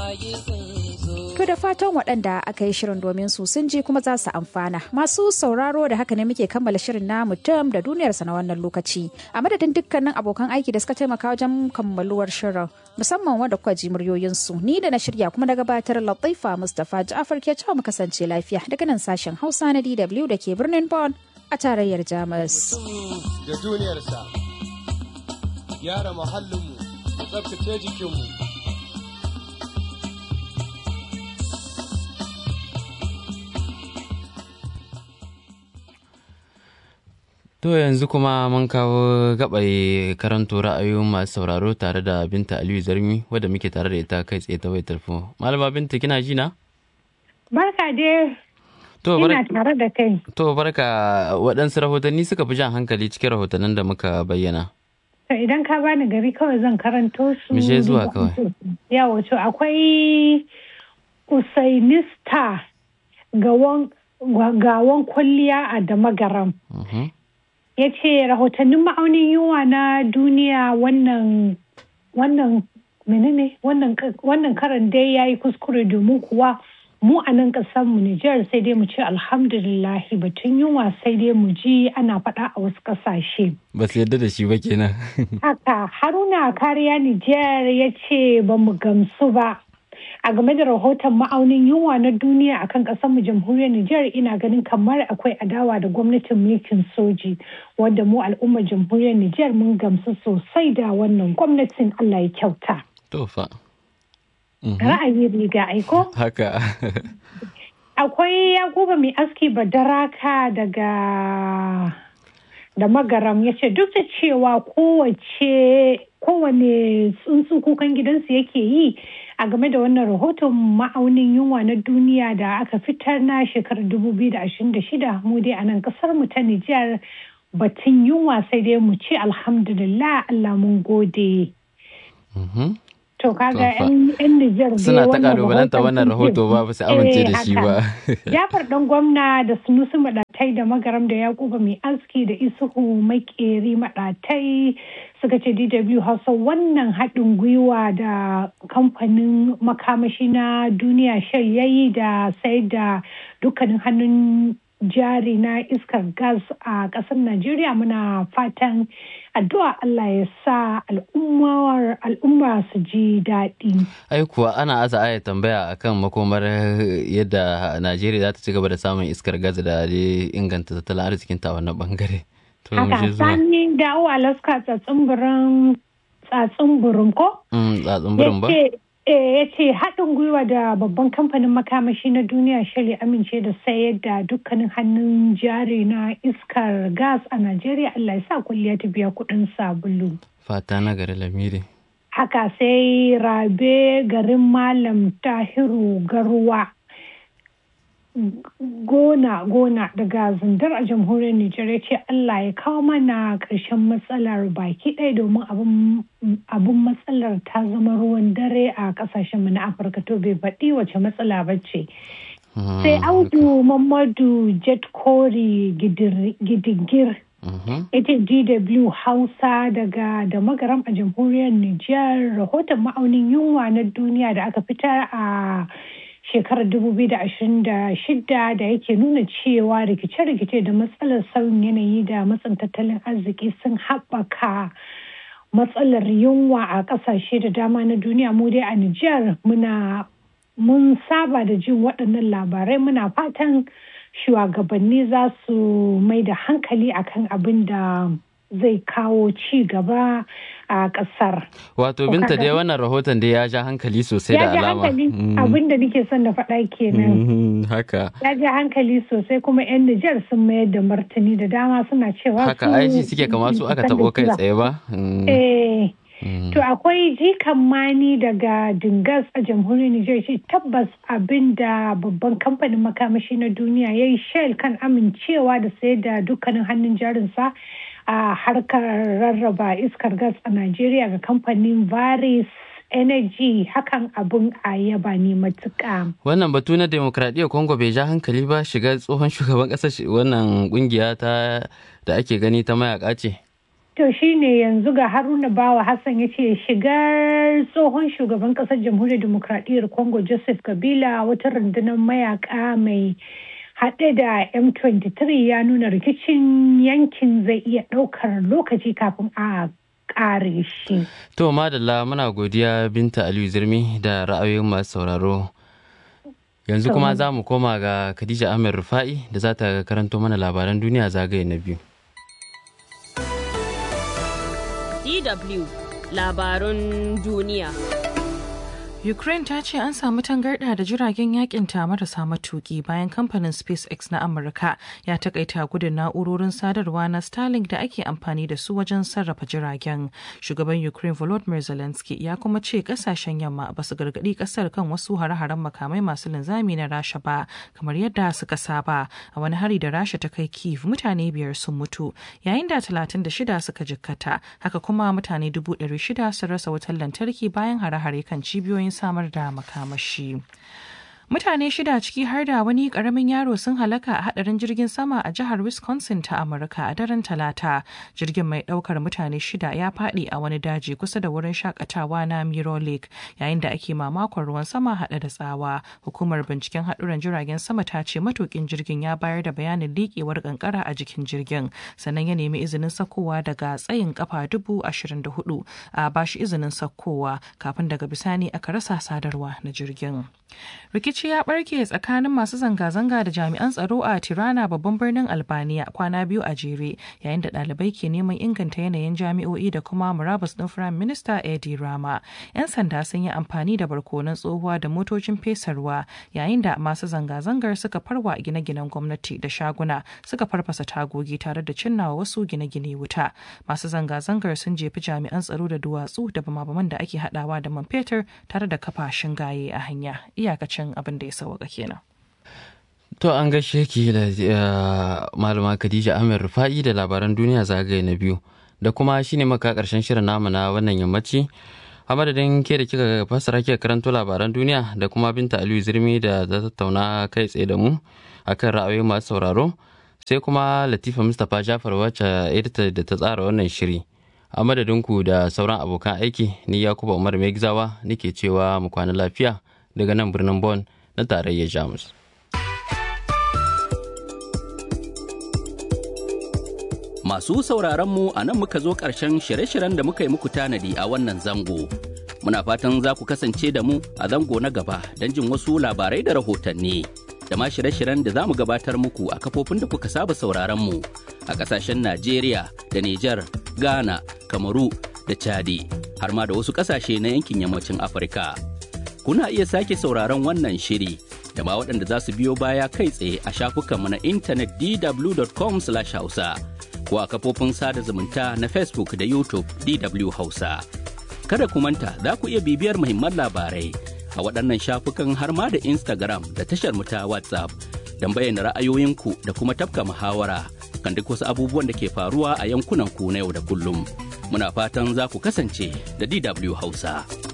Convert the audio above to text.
To da fatan waɗanda aka yi shirin domin su sun ji kuma za su amfana. Masu sauraro da haka ne muke kammala shirin na mutum da duniyarsa na wannan lokaci. A madadin dukkanin abokan aiki da suka taimaka wajen kammaluwar shirin musamman wanda kuka ji muryoyinsu. Ni da na shirya kuma na gabatar Latifa Mustapha Ja'far ke cewa mu kasance lafiya daga nan sashen Hausa na DW da ke birnin Bonn a tarayyar Jamus. Da duniyarsa, gyara muhallinmu, tsabtace jikinmu. To yanzu kuma mun kawo gabai karanto ra'ayoyin masu sauraro tare da Binta Aliyu Zarmi wadda muke tare da ita kai tsaye ta wayar tarfo. Malama Binta kina ji na? Barka dai. To Ina tare da kai. To barka waɗansu rahotanni suka fi jan hankali cikin rahotannin da muka bayyana. To idan ka bani gari kawai zan karanto su. Mishe zuwa kawai. Yawo to akwai Usainista gawon gawon kwalliya a Damagaram. ya ce rahotannin ma'aunin yunwa na duniya wannan wannan menene wannan karan dai ya yi kuskure domin kuwa mu a nan mu Nijar sai dai mu ce alhamdulillahi batun yunwa sai dai mu ji ana faɗa a wasu ƙasashe. Ba su yadda da shi ba kenan. Haka Haruna Kariya Nijar ya ce ba mu gamsu ba. a game da rahoton ma'aunin yunwa na duniya akan kasar mu jamhuriyar Nijar ina ganin kamar akwai adawa da gwamnatin mulkin soji wanda mu al'ummar jamhuriyar Nijar mun gamsu sosai da wannan gwamnatin Allah ya kyauta. To fa. Ra'ayi riga aiko? Haka. Akwai Yakuba mai aski badaraka daga da magaram ya ce duk da cewa kowace kowane tsuntsu kukan gidansu yake yi a game da wannan rahoton ma'aunin yunwa na duniya da aka fitar na shekarar 2026 mu dai a nan kasar mu ta Nijar batun yunwa sai dai mu ce alhamdulillah Allah mun gode. To kaga yan Nijar suna ta kalubalanta wannan rahoto ba ba su amince da shi ba. Jafar dan gwamna da sunusu madatai da magaram da Yakuba mai aski da isuhu makeri madatai suka ce DW Hausa wannan haɗin gwiwa da kamfanin makamashi na duniya shell yayi da sai da dukkanin hannun jari na iskar gas a ƙasar Najeriya muna fatan addu'a Allah ya sa al'umma su ji daɗi. Ai kuwa ana aza aya tambaya akan makomar yadda Najeriya za ta ci gaba da samun iskar gas da inganta tattalin arzikin ta wannan bangare. Haka sani dawo Alaska tsatsin burin ko? Tsatsin burin ba? ya ce haɗin gwiwa da babban kamfanin makamashi na duniya shari amince da sayar da dukkanin hannun jari na iskar gas a najeriya allah ya sa kulliya ta biya kuɗin sabulu fata na gari lamiri haka sai rabe garin malam tahiru garuwa gona gona daga zindar a jamhuriyar Nijar ya ce Allah ya kawo mana ƙarshen matsalar baki ɗaya domin abin matsalar ta zama ruwan dare a ƙasashen mu na Afirka to bai faɗi wace matsala ba ce. Sai Audu Mamadu Jet Kori Gidigir ita DW Hausa daga da magaram a jamhuriyar Nijar rahoton ma'aunin yunwa na duniya da aka fitar a shekarar 2026 da yake nuna cewa rikice-rikice da matsalar sauyin yanayi da matsin tattalin arziki sun haɓaka matsalar yunwa a ƙasashe da dama na duniya mu dai a Nijar muna mun saba da jin waɗannan labarai muna fatan shugabanni za su mai da hankali akan abin da zai kawo ci gaba a kasar. Wato binta dai wannan rahoton da ya ja hankali sosai da alama. Ya ja hankali abin da nake son da faɗa kenan. Haka. Ya ja hankali sosai kuma 'yan Nijar sun mayar da martani da dama suna cewa Haka aiki suke kama su aka taɓo kai tsaye ba? Eh. To akwai jikan mani daga Dingas a jamhuriyar Nijar ce tabbas abin da babban kamfanin makamashi na duniya ya yi Shell kan amincewa da sayar da dukkanin hannun jarinsa a harkar rarraba iskar gas a Najeriya ga kamfanin Varis Energy hakan abun a yaba ne matuƙa. Wannan batu na demokradiyyar Congo bai ja hankali ba shiga tsohon shugaban ƙasar wannan kungiya ta da ake gani ta mayaka ce. To shine yanzu ga Haruna Bawa Hassan ya ce shigar tsohon shugaban kasar jamhuriyar demokradiyyar Congo Joseph Kabila wata rundunar mayaka mai haɗe da M23 ya nuna rikicin yankin zai iya ɗaukar lokaci kafin a ƙare shi. To madalla muna godiya Binta Aliyu Zirmi da ra'ayoyin masu sauraro. Yanzu kuma za mu koma ga Khadija Ahmed Rufa'i da za ta karanto mana labaran duniya zagaye na biyu. DW labarun duniya. Ukraine ta ce an samu tangarɗa da jiragen yakin ta marasa matuki bayan kamfanin SpaceX na Amurka ya takaita gudun na'urorin sadarwa na Starlink da ake amfani da su wajen sarrafa jiragen. Shugaban Ukraine Volodymyr Zelensky ya kuma ce kasashen yamma ba su gargaɗi ƙasar kan wasu hare-haren makamai masu linzami na Rasha ba kamar yadda suka saba. A wani hari da Rasha ta kai Kiev mutane biyar sun mutu yayin da 36 suka jikkata haka kuma mutane 600 sun rasa wutar lantarki bayan hare-hare kan cibiyoyin samar da makamashi. Mutane shida ciki har da wani karamin yaro sun halaka a hadarin jirgin sama a jihar Wisconsin ta Amurka a daren Talata. Jirgin mai daukar mutane shida ya fadi a wani daji kusa da wurin shakatawa na Miro Lake yayin da ake mamakon ruwan sama hada da tsawa. Hukumar binciken haduran jiragen sama ta ce matukin jirgin ya bayar da bayanin liƙewar kankara a jikin jirgin sannan ya nemi izinin sakowa daga tsayin kafa dubu ashirin da hudu a bashi izinin sakowa kafin daga bisani aka rasa sadarwa na jirgin. rikici ya barke tsakanin masu zanga-zanga da jami'an tsaro a tirana babban birnin albania kwana biyu a jere yayin da ɗalibai ke neman inganta yanayin jami'o'i da kuma murabus ɗin firayim minista edi rama yan sanda sun yi amfani da barkonon tsohuwa da motocin fesarwa yayin da masu zanga-zangar suka farwa gine-ginen gwamnati da shaguna suka farfasa tagogi tare da cinnawa wasu gine-gine wuta masu zanga-zangar sun jefi jami'an tsaro da duwatsu da bama-baman da ake haɗawa da man fetur tare da kafa shingaye a hanya iyakacin abin da ya sauka kenan. To an gaishe ki da malama Khadija Ahmed Rufa'i da labaran duniya zagaye na biyu da kuma shine maka karshen shirin namu na wannan yammaci. A madadin ke da kika fassara kika karanto labaran duniya da kuma Binta Aliyu Zirmi da ta tattauna kai tsaye da mu akan ra'ayoyi masu sauraro sai kuma Latifa Mustapha Jafar wacce edita da ta tsara wannan shiri. A madadinku da sauran abokan aiki ni Yakuba Umar Megzawa nake cewa mu kwana lafiya. daga nan birnin Bonn na tarayyar Jamus. Masu sauraron mu a nan muka zo ƙarshen shirye-shiryen da muka yi muku tanadi a wannan zango. Muna fatan za ku kasance da mu a zango na gaba don jin wasu labarai da rahotanni. Da ma shirye-shiryen da za mu gabatar muku a kafofin da kuka saba sauraron mu a ƙasashen Najeriya da Nijar, Ghana, Kamaru da Chadi, har ma da wasu ƙasashe na yankin yammacin Afirka. kuna iya sake sauraron wannan shiri da ma waɗanda za su biyo baya kai tsaye a shafukanmu na intanet dw.com hausa ko a kafofin sada zumunta na facebook da youtube dw hausa kada ku manta za ku iya bibiyar muhimman labarai a waɗannan shafukan har ma da instagram da tashar mu ta whatsapp don bayyana ra'ayoyinku da kuma tafka muhawara kan duk wasu abubuwan da ke faruwa a yankunan ku na yau da kullum muna fatan za ku kasance da dw hausa.